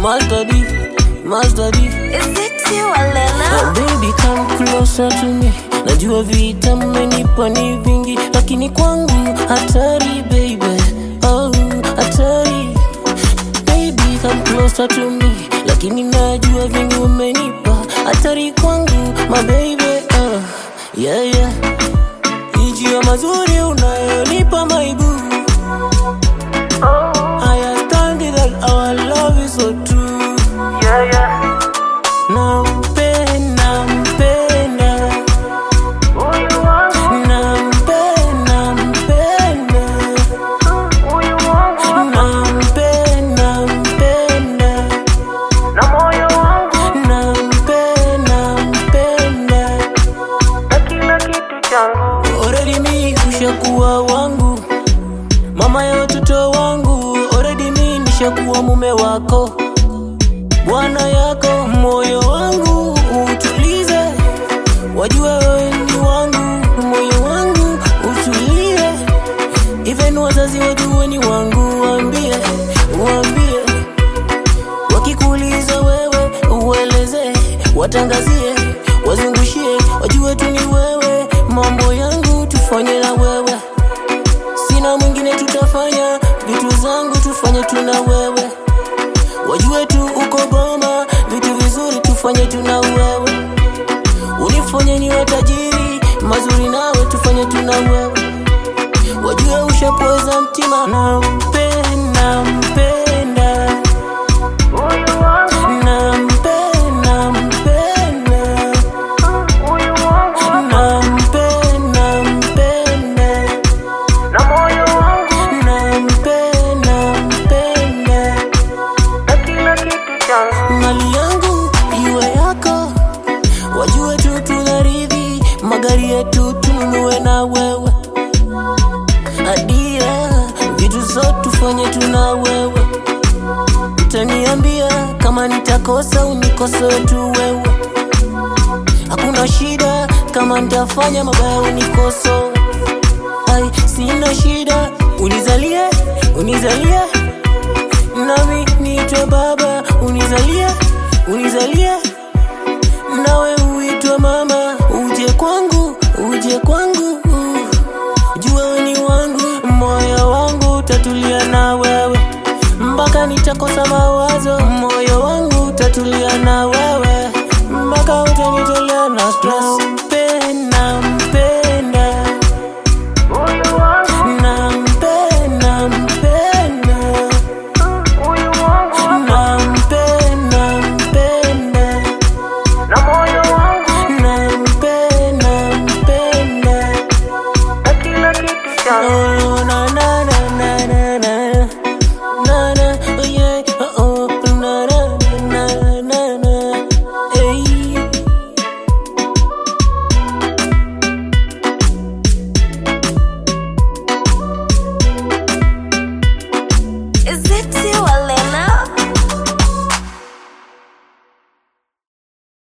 Master D, Master D. Is it you, Alela? Oh, baby come closer to me. Najua vita mmenipa ni vingi, lakini kwangu hatari baby. Oh, hatari baby come closer to me, lakini najua vingi umenipa hatari kwangu my baby. Oh, yeah yeah, ijia mazuri unayonipa my boo. I understand that our love is so true. Yeah, yeah. Nampenda, mpenda, Huyu wangu, nampenda, mpenda, huyu wangu, nampenda, mpenda, na moyo wangu, nampenda, mpenda. na kila kitu changu. Already mi ushakuwa wangu, mama ya watoto wangu. Already mi nishakuwa mume wako, bwana yako. Moyo wangu utulize, wajue wewe ni wangu. Moyo wangu utulie, even wazazi wajue ni wangu. Waambie, waambie, wakikuuliza wewe ueleze, watangazie, wazungushie, wajue tu ni wewe. Mambo yangu tufanye na wewe, sina mwingine, tutafanya vitu zangu tufanye tu na wewe, wajue tu uko Goma, vitu vizuri tufanye tu na wewe, unifanye niwe tajiri, mazuri nawe tufanye tu na wewe, wajue ushapoza mtima, nampenda, mpenda Huyu wangu, Nampenda, mpenda, huyu wangu, nampenda, mpenda, na moyo wangu, nampenda, mpenda. na kila kitu changu. Mali yangu iwe yako, wajue tu tunaridhi, magari yetu tununue na wewe, adia vitu zote tufanye tuna wewe, utaniambia kama nitakosa unikosoe tu wewe, hakuna shida kama nitafanya mabaya unikosoe, ai sina shida, unizalie unizalie nami niitwe baba, unizalie unizalie, nawe uitwe mama, uje kwangu